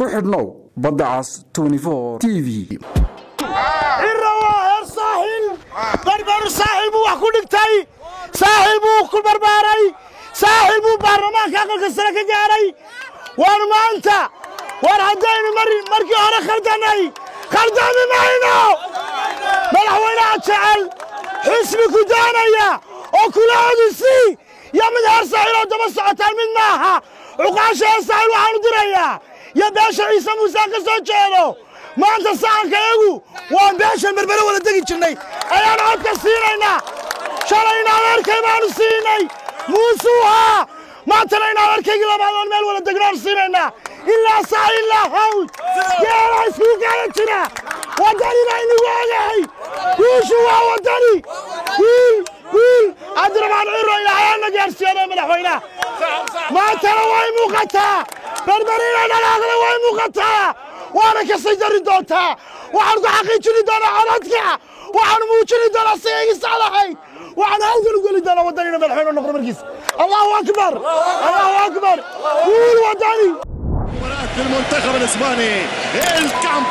ku xidhnow badda cas t v cira waa heer saaxil barbaru saaxil buu wax ku dhigtay saaxil buu ku barbaaray saaxil buu baarlamaanka aqalka sare ka gaaray waan maanta war haddaynu markii hore khaldanay khaldami mayno madaxweynaha jecel xisbi ku daanaya oo kula odisii yo mid heer saaxil oo daba socotaan mid maaha cuqaasha heer saaxil waxaanu dirayaa yo beesha ciise muusaan ka soo jeedo maanta sacankayagu waan beeshan berbere wada degi jirnay ayaan codka siinaynaa shalayna adeerkay baanu siinay muusuuhaa maantana in adeerkaygii labaad oon meel wada degnaanu siinaynaa ilaa saa ilaa hawd geelaa iskugu gaala jira waddanina inagu ogahay guushu waa waddani wiil wiil cabdiraxmaan ciro ilaahayaana gaarsiiyada madaxweynaha maantana way muuqataa berberina dhalaaqda way muuqataa waana ka sii dari doontaa waxaan ku xaqiijini doonaa codadka waxaan muujini doonaa sigaygii saxdahayd waxaan hawgan u geli doonaa waddanina madaxweyne noqdo markiis allahu akbar allahu akbar guul waddani المنتخب الاسباني الكامب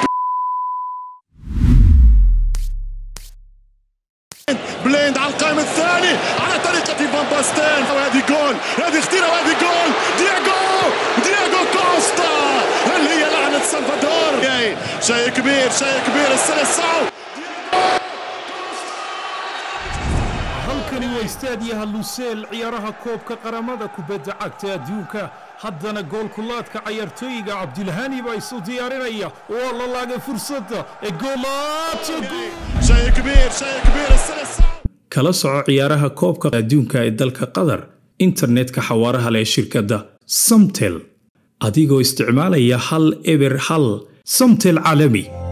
بليند على القائم الثاني على طريقة فان باستين وهذه جول هذه اختيرة وهذه جول دياغو دياغو كوستا هل هي لعنة سلفادور شيء كبير شيء كبير السلسعو halkani waa istaadiyaha luseel ciyaaraha koobka qaramada kubadda cagta adduunka haddana goolkulaadka cayaartooyiga cabdilhani baa isu diyaarinaya waa la laagay fursadda ee شيء كبير شيء كبير السلسعو kala soco ciyaaraha koobka adduunka ee dalka qatar internetka xawaaraha leh shirkadda samtel adigoo isticmaalaya hal eber hal samtel caalami